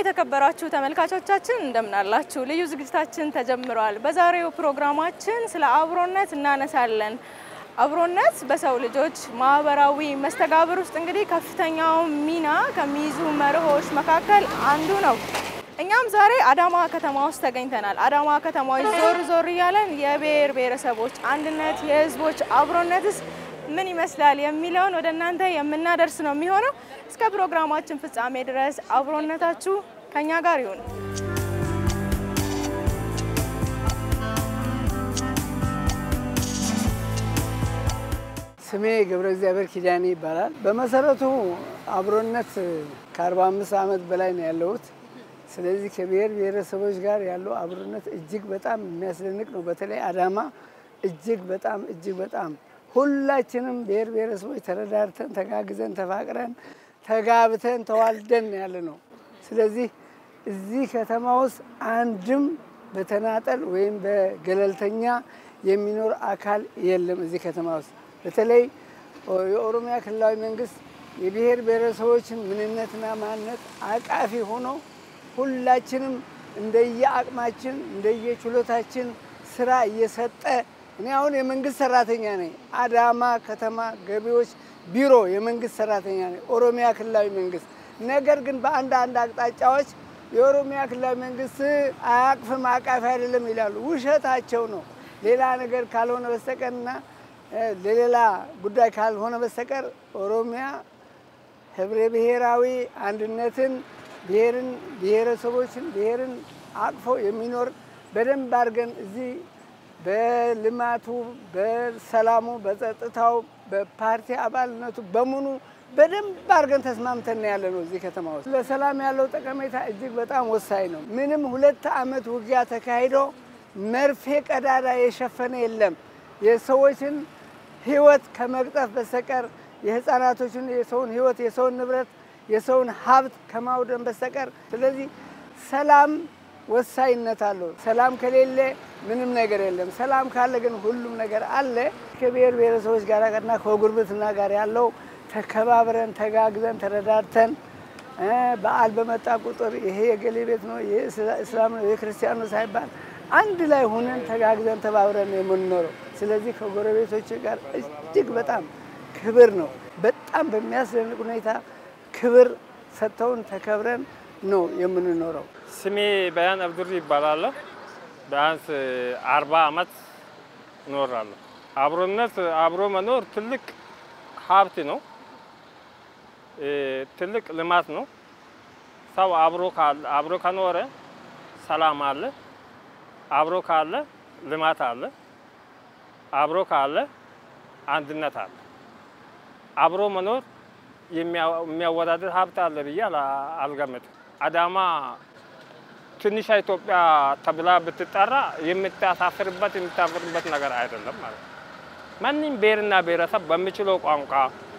የተከበራችሁ ተመልካቾቻችን እንደምን አላችሁ? ልዩ ዝግጅታችን ተጀምሯል። በዛሬው ፕሮግራማችን ስለ አብሮነት እናነሳለን። አብሮነት በሰው ልጆች ማህበራዊ መስተጋብር ውስጥ እንግዲህ ከፍተኛው ሚና ከሚይዙ መርሆች መካከል አንዱ ነው። እኛም ዛሬ አዳማ ከተማ ውስጥ ተገኝተናል። አዳማ ከተማዎች ዞር ዞር እያለን የብሔር ብሔረሰቦች አንድነት፣ የህዝቦች አብሮነትስ ምን ይመስላል የሚለውን ወደ እናንተ የምናደርስ ነው የሚሆነው። እስከ ፕሮግራማችን ፍጻሜ ድረስ አብሮነታችሁ ከኛ ጋር ይሁን። ስሜ ገብረ እግዚአብሔር ኪዳኔ ይባላል። በመሰረቱ አብሮነት ከ45 ዓመት በላይ ነው ያለሁት። ስለዚህ ከብሔር ብሔረሰቦች ጋር ያለው አብሮነት እጅግ በጣም የሚያስደንቅ ነው። በተለይ አዳማ እጅግ በጣም እጅግ በጣም ሁላችንም ብሔር ብሔረሰቦች ተረዳርተን ተጋግዘን ተፋቅረን ተጋብተን ተዋልደን ያለ ነው። ስለዚህ እዚህ ከተማ ውስጥ አንድም በተናጠል ወይም በገለልተኛ የሚኖር አካል የለም። እዚህ ከተማ ውስጥ በተለይ የኦሮሚያ ክልላዊ መንግስት የብሔር ብሔረሰቦችን ምንነትና ማንነት አቃፊ ሆኖ ሁላችንም እንደየ አቅማችን እንደየ ችሎታችን ስራ እየሰጠ እኔ አሁን የመንግስት ሰራተኛ ነኝ። አዳማ ከተማ ገቢዎች ቢሮ የመንግስት ሰራተኛ ነኝ፣ ኦሮሚያ ክልላዊ መንግስት። ነገር ግን በአንድ አንድ አቅጣጫዎች የኦሮሚያ ክልላዊ መንግስት አያቅፍም አቃፊ አይደለም ይላሉ። ውሸታቸው ነው። ሌላ ነገር ካልሆነ በስተቀርና ለሌላ ጉዳይ ካልሆነ በስተቀር ኦሮሚያ ህብረ ብሔራዊ አንድነትን ብሔርን ብሔረሰቦችን ብሔርን አቅፎ የሚኖር በደንብ አድርገን እዚህ በልማቱ በሰላሙ በጸጥታው በፓርቲ አባልነቱ በሙሉ በደንብ አድርገን ተስማምተን ያለ ነው። እዚህ ከተማ ውስጥ ለሰላም ያለው ጠቀሜታ እጅግ በጣም ወሳኝ ነው። ምንም ሁለት ዓመት ውጊያ ተካሂዶ መርፌ ቀዳዳ የሸፈነ የለም። የሰዎችን ህይወት ከመቅጠፍ በስተቀር የህፃናቶችን የሰውን ህይወት የሰውን ንብረት የሰውን ሀብት ከማውደም በስተቀር ስለዚህ ሰላም ወሳኝነት አለው። ሰላም ከሌለ ምንም ነገር የለም። ሰላም ካለ ግን ሁሉም ነገር አለ። ከብሔር ብሔረሰቦች ጋር እና ከጉርብትና ጋር ያለው ተከባብረን ተጋግዘን ተረዳድተን በዓል በመጣ ቁጥር ይሄ የገሌ ቤት ነው፣ ይሄ እስላም ነው፣ ይሄ ክርስቲያን ነው ሳይባል አንድ ላይ ሆነን ተጋግዘን ተባብረን ነው የምንኖረው። ስለዚህ ከጎረቤቶች ጋር እጅግ በጣም ክብር ነው። በጣም በሚያስደንቅ ሁኔታ ክብር ሰጥተውን ተከብረን ነው የምንኖረው። ስሜ በያን አብዱሪ ይባላለሁ። ቢያንስ አርባ ዓመት እኖራለሁ። አብሮነት አብሮ መኖር ትልቅ ሀብት ነው፣ ትልቅ ልማት ነው። ሰው አብሮ ከኖረ ሰላም አለ፣ አብሮ ካለ ልማት አለ፣ አብሮ ካለ አንድነት አለ። አብሮ መኖር የሚያወዳድር ሀብት አለ ብዬ አልገምትም። አዳማ ትንሿ ኢትዮጵያ ተብላ ብትጠራ የምታሳፍርበት የምታፍርበት ነገር አይደለም ማለት ነው። ማንም ብሔርና ብሔረሰብ በሚችለው ቋንቋ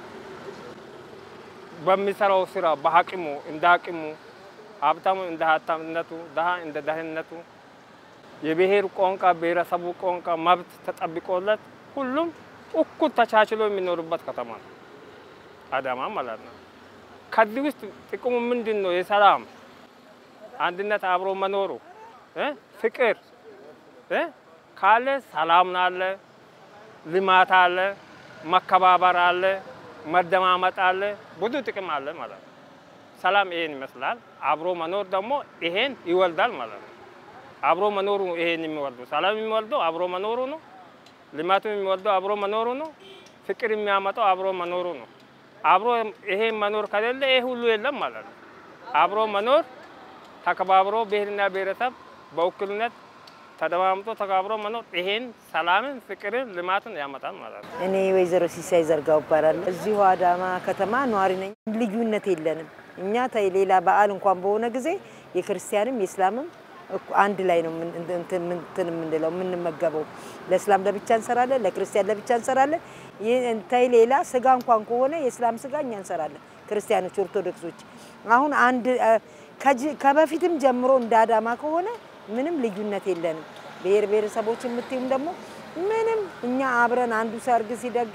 በሚሰራው ስራ በአቅሙ እንደ አቅሙ ሀብታሙ እንደ ሀብታምነቱ ድሃ እንደ ድህነቱ የብሔር ቋንቋ ብሔረሰቡ ቋንቋ መብት ተጠብቆለት ሁሉም እኩል ተቻችሎ የሚኖሩበት ከተማ ነው አዳማ ማለት ነው። ከዚህ ውስጥ ጥቅሙ ምንድን ነው? የሰላም አንድነት፣ አብሮ መኖሩ ፍቅር ካለ ሰላም አለ፣ ልማት አለ፣ መከባበር አለ፣ መደማመጥ አለ፣ ብዙ ጥቅም አለ ማለት ነው። ሰላም ይሄን ይመስላል። አብሮ መኖር ደግሞ ይሄን ይወልዳል ማለት ነው። አብሮ መኖሩ ይሄን የሚወልደው ሰላም የሚወልደው አብሮ መኖሩ ነው። ልማቱ የሚወልደው አብሮ መኖሩ ነው። ፍቅር የሚያመጣው አብሮ መኖሩ ነው። አብሮ ይሄ መኖር ከሌለ ይሄ ሁሉ የለም ማለት ነው። አብሮ መኖር ተከባብሮ ብሔርና ብሔረሰብ በእኩልነት ተደማምጦ ተከባብሮ መኖር ይሄን ሰላምን፣ ፍቅርን፣ ልማትን ያመጣል ማለት ነው። እኔ ወይዘሮ ሲሳይ ዘርጋው እባላለሁ። እዚሁ አዳማ ከተማ ነዋሪ ነኝ። ልዩነት የለንም እኛ ታይ ሌላ በዓል እንኳን በሆነ ጊዜ የክርስቲያንም የእስላምም አንድ ላይ ነው እንትን የምንለው የምንመገበው። ለእስላም ለብቻ እንሰራለን፣ ለክርስቲያን ለብቻ እንሰራለን። ታይ ሌላ ስጋ እንኳን ከሆነ የእስላም ስጋ እኛ እንሰራለን፣ ክርስቲያኖች ኦርቶዶክሶች። አሁን አንድ ከበፊትም ጀምሮ እንደ አዳማ ከሆነ ምንም ልዩነት የለንም። ብሔር ብሔረሰቦች የምትይም ደግሞ ምንም እኛ አብረን አንዱ ሰርግ ሲደግስ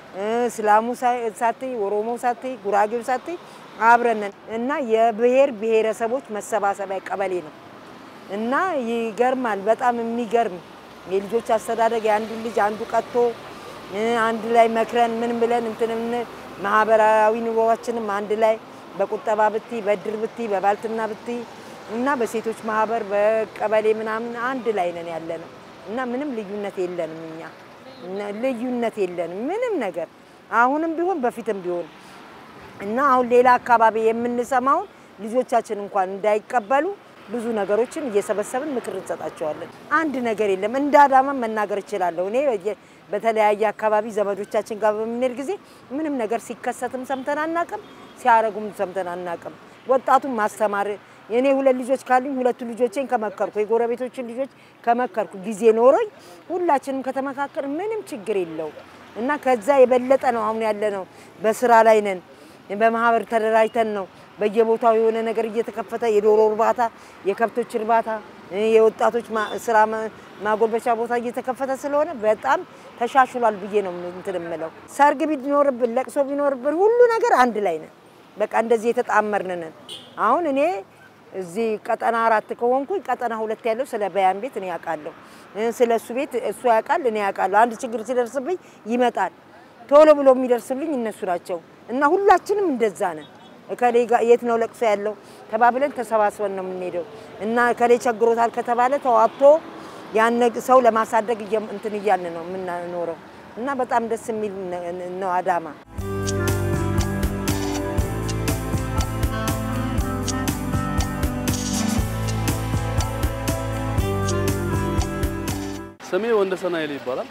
እስላሙ ሳትይ፣ ኦሮሞ ሳትይ፣ ጉራጌው ሳትይ አብረን ነን እና የብሔር ብሔረሰቦች መሰባሰቢያ ቀበሌ ነው እና ይገርማል። በጣም የሚገርም የልጆች አስተዳደግ የአንዱን ልጅ አንዱ ቀጥቶ አንድ ላይ መክረን ምን ብለን እንትን ማህበራዊ ኑሮዋችንም አንድ ላይ በቁጠባ ብቲ፣ በእድር ብቲ፣ በባልትና ብቲ እና በሴቶች ማህበር በቀበሌ ምናምን አንድ ላይ ነን ያለ ነው እና ምንም ልዩነት የለንም። እኛ ልዩነት የለንም ምንም ነገር አሁንም ቢሆን በፊትም ቢሆን እና አሁን ሌላ አካባቢ የምንሰማውን ልጆቻችን እንኳን እንዳይቀበሉ ብዙ ነገሮችን እየሰበሰብን ምክር እንሰጣቸዋለን። አንድ ነገር የለም። እንደ አዳማ መናገር እችላለሁ። እኔ በተለያየ አካባቢ ዘመዶቻችን ጋር በምንሄድ ጊዜ ምንም ነገር ሲከሰትም ሰምተን አናቅም፣ ሲያረጉም ሰምተን አናቅም። ወጣቱን ማስተማር እኔ ሁለት ልጆች ካሉኝ ሁለቱ ልጆቼን ከመከርኩ የጎረቤቶችን ልጆች ከመከርኩ ጊዜ ኖሮኝ ሁላችንም ከተመካከር ምንም ችግር የለው እና ከዛ የበለጠ ነው አሁን ያለ ነው። በስራ ላይ ነን። በማህበር ተደራጅተን ነው በየቦታው የሆነ ነገር እየተከፈተ የዶሮ እርባታ፣ የከብቶች እርባታ፣ የወጣቶች ስራ ማጎልበቻ ቦታ እየተከፈተ ስለሆነ በጣም ተሻሽሏል ብዬ ነው እንትን የምለው። ሰርግ ቢኖርብን፣ ለቅሶ ቢኖርብን ሁሉ ነገር አንድ ላይ ነን። በቃ እንደዚህ የተጣመርን ነን። አሁን እኔ እዚህ ቀጠና አራት ከሆንኩኝ ቀጠና ሁለት ያለው ስለ በያን ቤት እኔ ያውቃለሁ፣ ስለ እሱ ቤት እሱ ያውቃል፣ እኔ ያውቃለሁ። አንድ ችግር ሲደርስብኝ ይመጣል። ቶሎ ብሎ የሚደርስልኝ እነሱ ናቸው እና ሁላችንም እንደዛ ነን። እከሌ የት ነው ለቅሶ ያለው ተባብለን ተሰባስበን ነው የምንሄደው እና እከሌ ቸግሮታል ከተባለ ተዋጥቶ ያን ሰው ለማሳደግ እንትን እያልን ነው የምንኖረው እና በጣም ደስ የሚል ነው አዳማ። ስሜ ወንደሰን ኃይሌ ይባላል።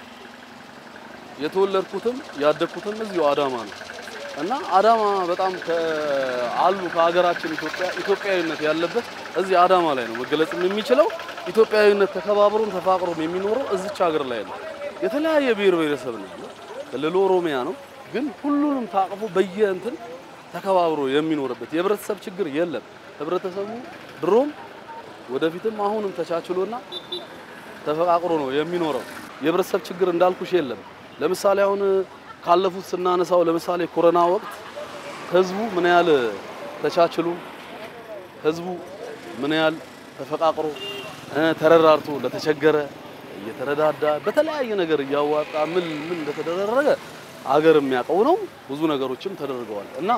የተወለድኩትም ያደግኩትም እዚሁ አዳማ ነው እና አዳማ በጣም አሉ ከሀገራችን ኢትዮጵያ ኢትዮጵያዊነት ያለበት እዚህ አዳማ ላይ ነው መገለጽ የሚችለው። ኢትዮጵያዊነት ተከባብሮም ተፋቅሮም የሚኖረው እዚች ሀገር ላይ ነው። የተለያየ ብሔር ብሔረሰብ ነው ያለው። ክልሉ ኦሮሚያ ነው፣ ግን ሁሉንም ታቅፎ በየእንትን ተከባብሮ የሚኖርበት የህብረተሰብ ችግር የለም። ህብረተሰቡ ድሮም ወደፊትም አሁንም ተቻችሎና ተፈቃቅሮ ነው የሚኖረው። የህብረተሰብ ችግር እንዳልኩሽ የለም። ለምሳሌ አሁን ካለፉት ስናነሳው ለምሳሌ ኮሮና ወቅት ህዝቡ ምን ያህል ተቻችሎ ህዝቡ ምን ያህል ተፈቃቅሮ ተረራርቶ ለተቸገረ እየተረዳዳ በተለያየ ነገር እያዋጣ ምን ምን እንደተደረገ አገር የሚያውቀው ነው። ብዙ ነገሮችም ተደርገዋል እና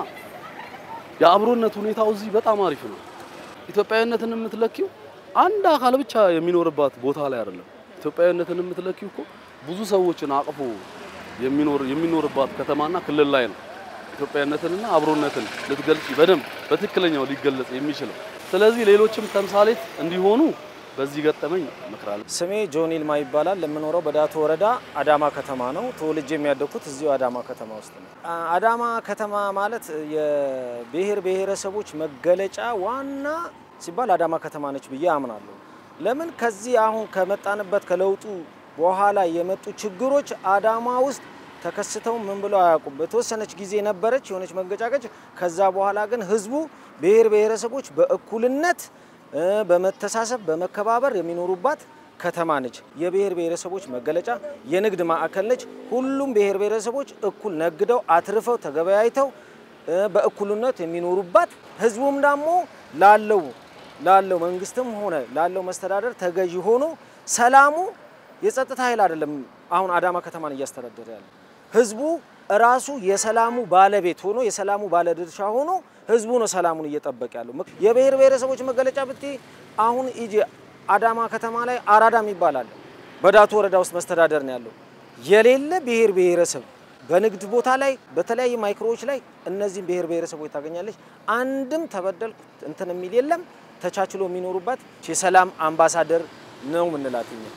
የአብሮነት ሁኔታው እዚህ በጣም አሪፍ ነው። ኢትዮጵያዊነትን የምትለኪው አንድ አካል ብቻ የሚኖርባት ቦታ ላይ አይደለም። ኢትዮጵያዊነትን የምትለኪው እኮ ብዙ ሰዎችን አቅፎ የሚኖር የሚኖርባት ከተማና ክልል ላይ ነው። ኢትዮጵያዊነትንና አብሮነትን ልትገልጪ በደንብ በትክክለኛው ሊገለጽ የሚችለው። ስለዚህ ሌሎችም ተምሳሌት እንዲሆኑ በዚህ ገጠመኝ እመክራለሁ። ስሜ ጆን ይልማ ይባላል። የምኖረው በዳቶ ወረዳ አዳማ ከተማ ነው። ተወልጄ የሚያደግኩት እዚሁ አዳማ ከተማ ውስጥ ነው። አዳማ ከተማ ማለት የብሔር ብሔረሰቦች መገለጫ ዋና ሲባል አዳማ ከተማ ነች ብዬ አምናለሁ። ለምን ከዚህ አሁን ከመጣንበት ከለውጡ በኋላ የመጡ ችግሮች አዳማ ውስጥ ተከስተው ምን ብለው አያውቁም። በተወሰነች ጊዜ ነበረች የሆነች መንገጫገጭ። ከዛ በኋላ ግን ህዝቡ ብሔር ብሔረሰቦች በእኩልነት በመተሳሰብ በመከባበር የሚኖሩባት ከተማ ነች። የብሔር ብሔረሰቦች መገለጫ የንግድ ማዕከል ነች። ሁሉም ብሔር ብሔረሰቦች እኩል ነግደው አትርፈው ተገበያይተው በእኩልነት የሚኖሩባት ህዝቡም ደግሞ ላለው ላለው መንግስትም ሆነ ላለው መስተዳደር ተገዢ ሆኖ ሰላሙ የጸጥታ ኃይል አይደለም። አሁን አዳማ ከተማን እያስተዳደረ ያለ ህዝቡ ራሱ የሰላሙ ባለቤት ሆኖ የሰላሙ ባለድርሻ ሆኖ ህዝቡ ነው ሰላሙን እየጠበቀ ያለው። የብሔር ብሔረሰቦች መገለጫ ብቴ አሁን ኢጂ አዳማ ከተማ ላይ አራዳም ይባላል። በዳቶ ወረዳ ውስጥ መስተዳደር ነው ያለው። የሌለ ብሔር ብሔረሰብ በንግድ ቦታ ላይ በተለያዩ ማይክሮዎች ላይ እነዚህም ብሔር ብሔረሰቦች ታገኛለች። አንድም ተበደልኩ እንትን የሚል የለም። ተቻችሎ የሚኖሩባት የሰላም አምባሳደር ነው ምንላት እኛ።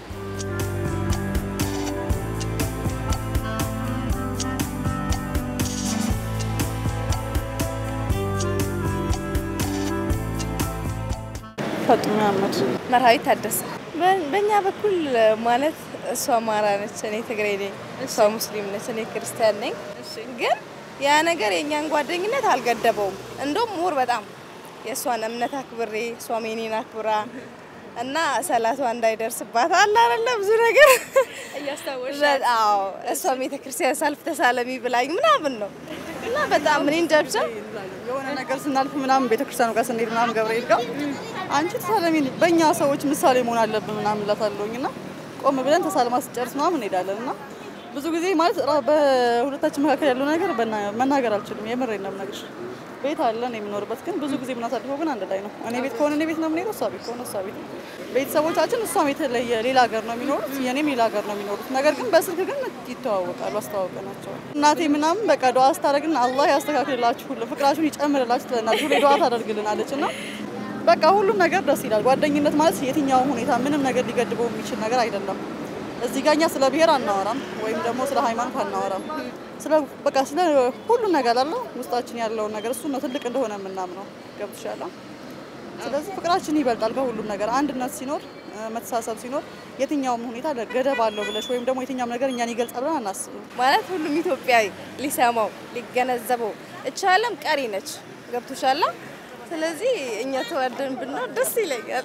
ፈጡማ አህመድ መርሃዊት ታደሰ። በእኛ በኩል ማለት እሷ አማራ ነች፣ እኔ ትግሬ ነኝ። እሷ ሙስሊም ነች፣ እኔ ክርስቲያን ነኝ። ግን ያ ነገር የእኛን ጓደኝነት አልገደበውም። እንደውም ሙር በጣም የእሷን እምነት አክብሬ እሷም የኔን አክብራ እና ሰላቷ እንዳይደርስባት አለ አይደለ ብዙ ነገር እያስታወሽ አዎ እሷም ቤተክርስቲያን ሳልፍ ተሳለሚ ብላኝ ምናምን ነው እና በጣም እኔ እንጃ ብቻ የሆነ ነገር ስናልፍ ምናምን ቤተክርስቲያኑ ጋር ስንሄድ ምናምን ገብርኤል ጋር አንቺ ተሳለሚ በእኛ ሰዎች ምሳሌ መሆን አለብን ምናምን እላታለሁኝ እና ቆም ብለን ተሳልማ ስጨርስ ምናምን እንሄዳለን እና ብዙ ጊዜ ማለት ራ- በሁለታችን መካከል ያለው ነገር በና- መናገር አልችልም። የምሬን ነው የምነግርሽ። ቤት አለን የምኖርበት ግን ብዙ ጊዜ የምናሳልፈው ግን አንድ ላይ ነው። እኔ ቤት ከሆነ እኔ ቤት ነው የምንሄደው፣ እሷ ቤት ከሆነ እሷ ቤት ነው። ቤተሰቦቻችን እሷም የተለየ ሌላ ሀገር ነው የሚኖሩት፣ የኔም ሌላ ሀገር ነው የሚኖሩት። ነገር ግን በስልክ ግን ይተዋወቃሉ፣ አስተዋወቀናቸው። እናቴ ምናምን በቃ ዱዓ ስታደርግልን አላህ ያስተካክልላችሁ፣ ሁሉ ፍቅራችሁን ይጨምርላችሁ ትለናለች፣ ሁሌ ዱዓ ታደርግልናለች እና በቃ ሁሉም ነገር ደስ ይላል። ጓደኝነት ማለት የትኛውም ሁኔታ ምንም ነገር ሊገድበው የሚችል ነገር አይደለም። እዚህ ጋር እኛ ስለ ብሔር አናወራም ወይም ደግሞ ስለ ሃይማኖት አናወራም። ስለ በቃ ስለ ሁሉም ነገር አለ ውስጣችን ያለውን ነገር እሱ ነው ትልቅ እንደሆነ የምናምነው። ገብቶሻል? ስለዚህ ፍቅራችን ይበልጣል ከሁሉም ነገር። አንድነት ሲኖር እ፣ መተሳሰብ ሲኖር የትኛውም ሁኔታ ገደብ አለው ብለሽ ወይም ደግሞ የትኛውም ነገር እኛን ይገልጻል ብለን አናስብም። ማለት ሁሉም ኢትዮጵያዊ ሊሰማው ሊገነዘበው እች ዓለም ቀሪ ነች። ገብቶሻል? ስለዚህ እኛ ተዋደን ብንኖር ደስ ይለኛል።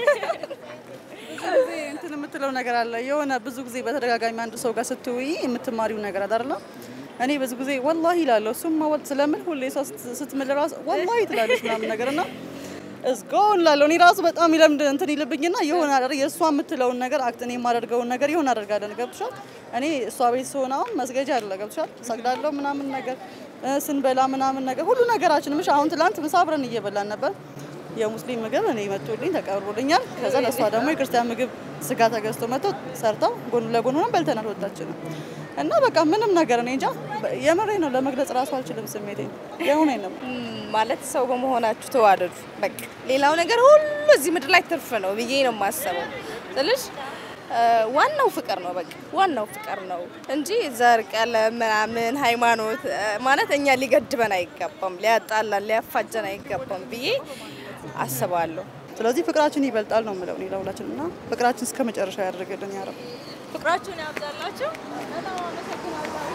ብዙ ጊዜ እንትን የምትለው ነገር አለ። የሆነ ብዙ ጊዜ በተደጋጋሚ አንድ ሰው ጋር ስትውይ የምትማሪው ነገር አለ አይደለ? እኔ ብዙ ጊዜ ወላሂ እላለሁ። እሱም ወጥ ስለምን ሁሌ ሰው ስት- ስትምል ራሱ ወላሂ ትላለች ምናምን ነገር እና እስጎ እላለሁ። እኔ ራሱ በጣም ይለምድ እንትን ይልብኝና የሆነ አደረ የእሷ የምትለውን ነገር አክት እኔ የማደርገውን ነገር ይሆን አደርጋለን። ገብቶሻል? እኔ እሷ ቤት ስሆን አሁን መስገጃ አለ ገብቶሻል? ሰግዳለሁ ምናምን ነገር እ፣ ስንበላ ምናምን ነገር ሁሉ ነገራችን ምሽ አሁን ትላንት ምሳ አብረን እየበላን ነበር የሙስሊም ምግብ እኔ መጥቶልኝ ተቀርቦልኛል። ከዛ ለእሷ ደግሞ የክርስቲያን ምግብ ስጋ ተገዝቶ መጥቶ ሰርተው ጎን ለጎን ሆነን በልተናል ሁለታችንም እና በቃ ምንም ነገር እኔ እንጃ የምሬ ነው ለመግለጽ ራሱ አልችልም ስሜቴ የሆነ ነው። ማለት ሰው በመሆናችሁ ተዋደዱ። በቃ ሌላው ነገር ሁሉ እዚህ ምድር ላይ ትርፍ ነው ብዬ ነው የማስበው። ስልሽ እ፣ ዋናው ፍቅር ነው። በቃ ዋናው ፍቅር ነው እንጂ ዘር፣ ቀለም፣ ምናምን ሃይማኖት እ፣ ማለት እኛ ሊገድበን አይገባም፣ ሊያጣላን ሊያፋጀን አይገባም ብዬ አስባለሁ። ስለዚህ ፍቅራችን ይበልጣል ነው የምለው እኔ ለሁላችን እና ፍቅራችን እስከ መጨረሻ ያደርግልን ያረብ ፍቅራችሁን ያብዛላችሁ። በጣም አመሰግናለሁ።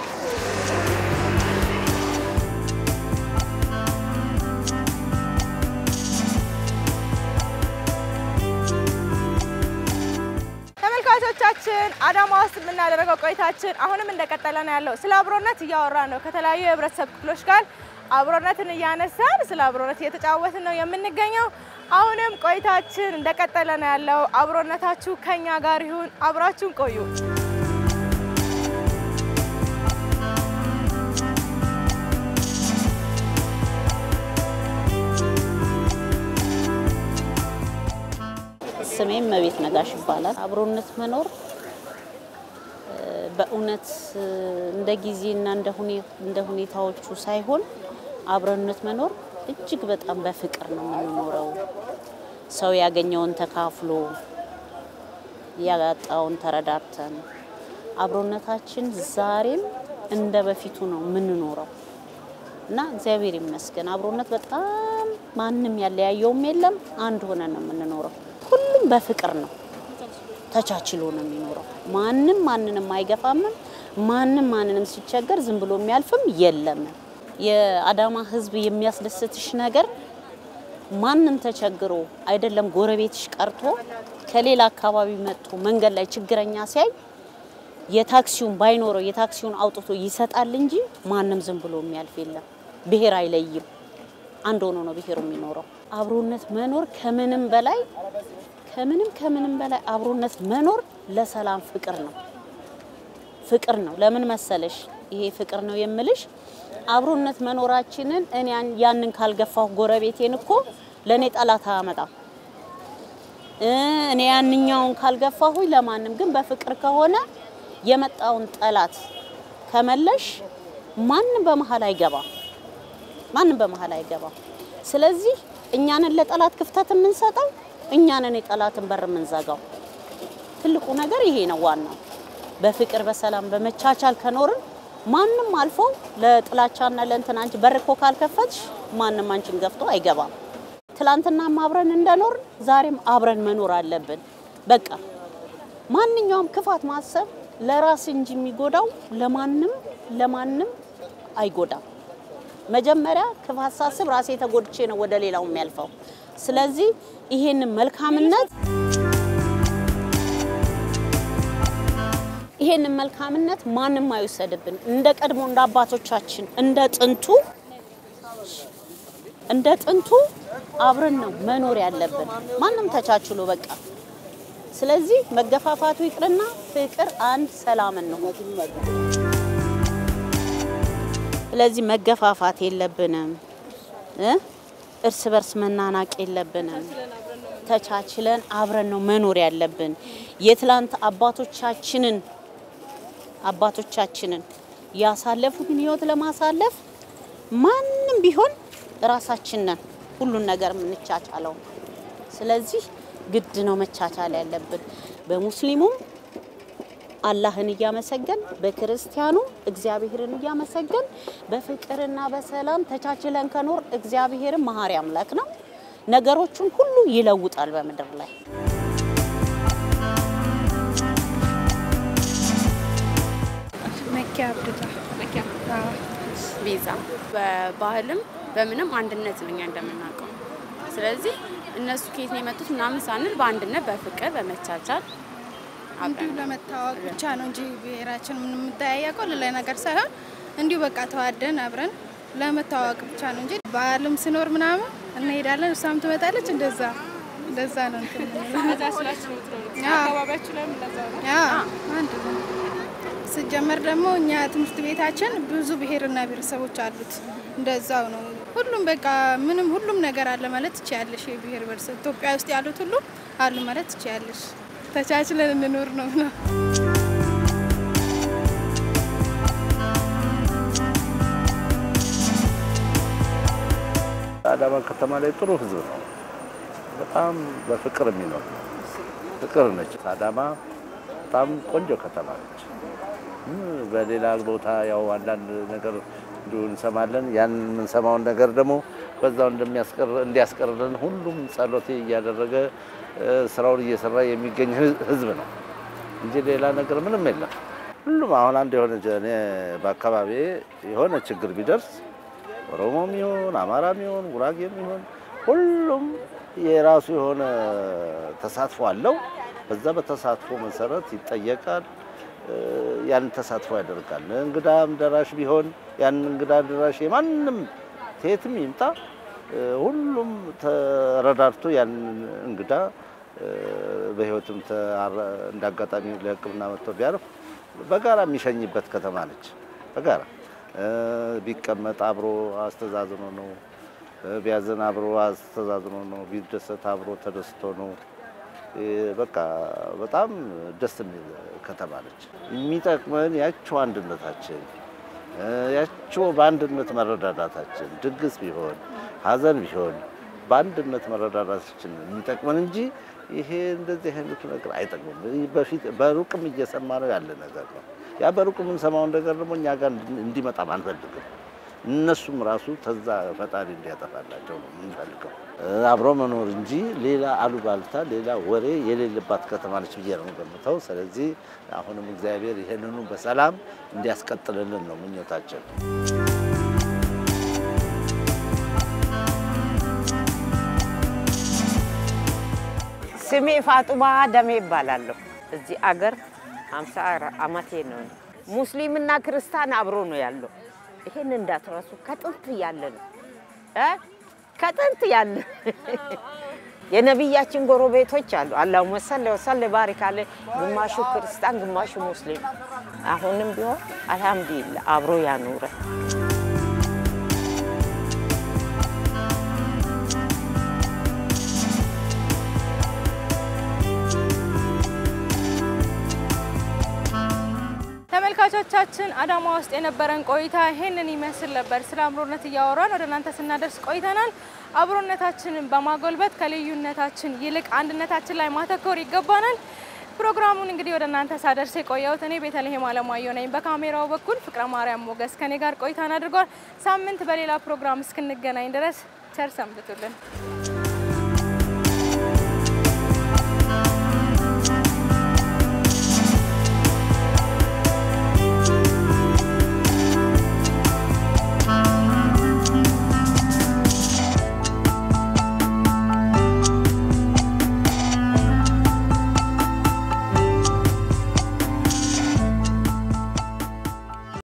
ተመልካቾቻችን አዳማ ውስጥ የምናደርገው ቆይታችን አሁንም እንደቀጠለ ነው ያለው። ስለ አብሮነት እያወራን ነው ከተለያዩ የህብረተሰብ ክፍሎች ጋር አብሮነትን እያነሳን ስለ አብሮነት እየተጫወትን ነው የምንገኘው። አሁንም ቆይታችን እንደቀጠለ ነው ያለው። አብሮነታችሁ ከኛ ጋር ይሁን፣ አብራችሁን ቆዩ። ስሜም መቤት ነጋሽ ይባላል። አብሮነት መኖር እ፣ በእውነት እ፣ እንደ ጊዜና እንደ ሁኔ- እንደ ሁኔታዎቹ ሳይሆን አብሮነት መኖር እጅግ በጣም በፍቅር ነው የምንኖረው። ሰው ያገኘውን ተካፍሎ ያጣውን ተረዳርተን አብሮነታችን ዛሬም እንደ በፊቱ ነው የምንኖረው እና እግዚአብሔር ይመስገን አብሮነት በጣም ማንም ያለያየውም የለም። አንድ ሆነን ነው የምንኖረው። ሁሉም በፍቅር ነው ተቻችሎ ነው የሚኖረው። ማንም ማንንም አይገፋምም። ማንም ማንንም ሲቸገር ዝም ብሎ የሚያልፍም የለም። የአዳማ ሕዝብ የሚያስደስትሽ ነገር ማንም ተቸግሮ አይደለም ጎረቤትሽ ቀርቶ ከሌላ አካባቢ መጥቶ መንገድ ላይ ችግረኛ ሲያይ የታክሲውን ባይኖረው የታክሲውን አውጥቶ ይሰጣል እንጂ ማንም ዝም ብሎ የሚያልፍ የለም። ብሔር አይለይም። አንድ ሆኖ ነው ብሔሩ የሚኖረው። አብሮነት መኖር ከምንም በላይ ከምንም ከምንም በላይ አብሮነት መኖር ለሰላም ፍቅር ነው። ፍቅር ነው። ለምን መሰለሽ ይሄ ፍቅር ነው የምልሽ አብሮነት መኖራችንን እኔ ያን- ያንን ካልገፋሁ ጎረቤቴን እኮ ለእኔ ጠላት አያመጣም። እ፣ እኔ ያንኛውን ካልገፋሁኝ ለማንም ግን በፍቅር ከሆነ የመጣውን ጠላት ከመለሽ ማንም በመሀል አይገባም። ማንም በመሀል አይገባም። ስለዚህ እኛንን ለጠላት ክፍተት የምንሰጠው እኛንን የጠላትን በር የምንዘጋው። ትልቁ ነገር ይሄ ነው ዋናው። በፍቅር በሰላም በመቻቻል ከኖርን ማንም አልፎ ለጥላቻና ለእንትን አንቺ በር እኮ ካልከፈትሽ ማንም አንቺን ገፍቶ አይገባም። ትላንትናም አብረን እንደኖርን ዛሬም አብረን መኖር አለብን። በቃ ማንኛውም ክፋት ማሰብ ለራስ እንጂ የሚጎዳው ለማንም ለማንም አይጎዳም። መጀመሪያ ክፋት ሳስብ ራሴ ተጎድቼ ነው ወደ ሌላው የሚያልፈው። ስለዚህ ይሄንን መልካምነት ይሄንን መልካምነት ማንም አይወሰድብን። እንደ ቀድሞ እንደ አባቶቻችን እንደ ጥንቱ እንደ ጥንቱ አብረን ነው መኖር ያለብን፣ ማንም ተቻችሎ በቃ። ስለዚህ መገፋፋቱ ይቅርና ፍቅር፣ አንድ፣ ሰላምን ነው። ስለዚህ መገፋፋት የለብንም እ እርስ በርስ መናናቅ የለብንም። ተቻችለን አብረን ነው መኖር ያለብን። የትላንት አባቶቻችንን አባቶቻችንን ያሳለፉትን ህይወት ለማሳለፍ ማንም ቢሆን ራሳችን ነን ሁሉን ነገር የምንቻቻለው። ስለዚህ ግድ ነው መቻቻል ያለብን በሙስሊሙም አላህን እያመሰገን በክርስቲያኑ እግዚአብሔርን እያመሰገን በፍቅርና በሰላም ተቻችለን ከኖር እግዚአብሔርን መሀሪ አምላክ ነው። ነገሮቹን ሁሉ ይለውጣል በምድር ላይ። መኪያ አብድላ መኪያ ቤዛ በባህልም በምንም አንድነት ነው እኛ እንደምናውቀው። ስለዚህ እነሱ ከየት ነው የመጡት ምናምን ሳንል በአንድነት በፍቅር በመቻቻል እንዲሁ ለመታወቅ ብቻ ነው እንጂ ብሔራችን ምን የምጠያየቀው ሌላ ነገር ሳይሆን እንዲሁ በቃ ተዋደን አብረን ለመታወቅ ብቻ ነው እንጂ በዓልም ሲኖር ምናምን እንሄዳለን፣ እሷም ትመጣለች። እንደዛ እንደዛ ነው እንትን የምንለው። እዛ ስላችሁ ነው የምትኖሩት? አዎ። አካባቢያችሁ ላይም እንደዛ ነው? አዎ፣ አንድ ነው። ሲጀመር ደግሞ እኛ ትምህርት ቤታችን ብዙ ብሔርና ብሔረሰቦች አሉት። እንደዛው ነው። ሁሉም በቃ ምንም ሁሉም ነገር አለ ማለት ትችያለሽ። የብሔር ብሔረሰብ ኢትዮጵያ ውስጥ ያሉት ሁሉ አሉ ማለት ትችያለሽ። ተቻችለን እንኖር ነው ነው አዳማ ከተማ ላይ ጥሩ ህዝብ ነው። በጣም በፍቅር የሚኖር ነው። ፍቅር ነች አዳማ። በጣም ቆንጆ ከተማ ነች። እም፣ በሌላ ቦታ ያው አንዳንድ ነገር እንዲሁ እንሰማለን። ያን የምንሰማውን ነገር ደግሞ በዛው እንደሚያስቀር እንዲያስቀርልን ሁሉም ጸሎት እያደረገ እ፣ ስራውን እየሰራ የሚገኝ ህዝ- ህዝብ ነው እንጂ ሌላ ነገር ምንም የለም። ሁሉም አሁን አንድ የሆነ እኔ በአካባቢ የሆነ ችግር ቢደርስ ኦሮሞም ይሁን አማራም ይሁን ጉራጌም ይሁን ሁሉም የራሱ የሆነ ተሳትፎ አለው። በዛ በተሳትፎ መሰረት ይጠየቃል። እ፣ ያን ተሳትፎ ያደርጋል። እንግዳም ደራሽ ቢሆን ያን እንግዳ ደራሽ የማንም ከየትም ይምጣ እ፣ ሁሉም ተረዳድቶ ያን እንግዳ እ፣ በህይወትም ተአረ- እንደ አጋጣሚ ለሕክምና መጥቶ ቢያርፍ በጋራ የሚሸኝበት ከተማ ነች። በጋራ እ፣ ቢቀመጥ አብሮ አስተዛዝኖ ነው። እ፣ ቢያዝን አብሮ አስተዛዝኖ ነው። ቢደሰት አብሮ ተደስቶ ነው። እ፣ በቃ በጣም ደስ የሚል ከተማ ነች። የሚጠቅመን ያቸው አንድነታችን እ፣ ያቸው በአንድነት መረዳዳታችን፣ ድግስ ቢሆን ሀዘን ቢሆን በአንድነት መረዳዳታችን የሚጠቅመን እንጂ ይሄ እንደዚህ አይነቱ ነገር አይጠቅምም። ይህ በፊት በሩቅም እየሰማ ነው ያለ ነገር ነው። ያ በሩቅ የምንሰማውን ነገር ደግሞ እኛ ጋር እንዲመጣም አንፈልግም። እነሱም ራሱ ተዛ ፈጣሪ እንዲያጠፋላቸው ነው የምንፈልገው። እ፣ አብሮ መኖር እንጂ ሌላ አሉባልታ፣ ሌላ ወሬ የሌለባት ከተማ ነች ብዬ ነው ገምተው። ስለዚህ አሁንም እግዚአብሔር ይህንኑ በሰላም እንዲያስቀጥልልን ነው ምኞታችን። ስሜ ፋጡማ ደሜ ይባላለሁ። እዚህ አገር ሀምሳ አመቴ ነው። ሙስሊምና ክርስቲያን አብሮ ነው ያለው። ይሄን እንዳትረሱ። ከጥንት ያለ ነው እ ከጥንት ያለ የነቢያችን ጎረቤቶች አሉ። አላሁመ ሰለ ወሰለ ባሪክ አለ። ግማሹ ክርስቲያን፣ ግማሹ ሙስሊም። አሁንም ቢሆን አልሐምዱሊላህ አብሮ ያኑረ። ተመልካቾቻችን አዳማ ውስጥ የነበረን ቆይታ ይሄንን ይመስል ነበር። ስለ አብሮነት እያወራን ወደ እናንተ ስናደርስ ቆይተናል። አብሮነታችንን በማጎልበት ከልዩነታችን ይልቅ አንድነታችን ላይ ማተኮር ይገባናል። ፕሮግራሙን እንግዲህ ወደ እናንተ ሳደርስ የቆየሁት እኔ ቤተልሔም አለማየሁ ነኝ። በካሜራው በኩል ፍቅረ ማርያም ሞገስ ከኔ ጋር ቆይታን አድርጓል። ሳምንት በሌላ ፕሮግራም እስክንገናኝ ድረስ ቸር ሰንብቱልን።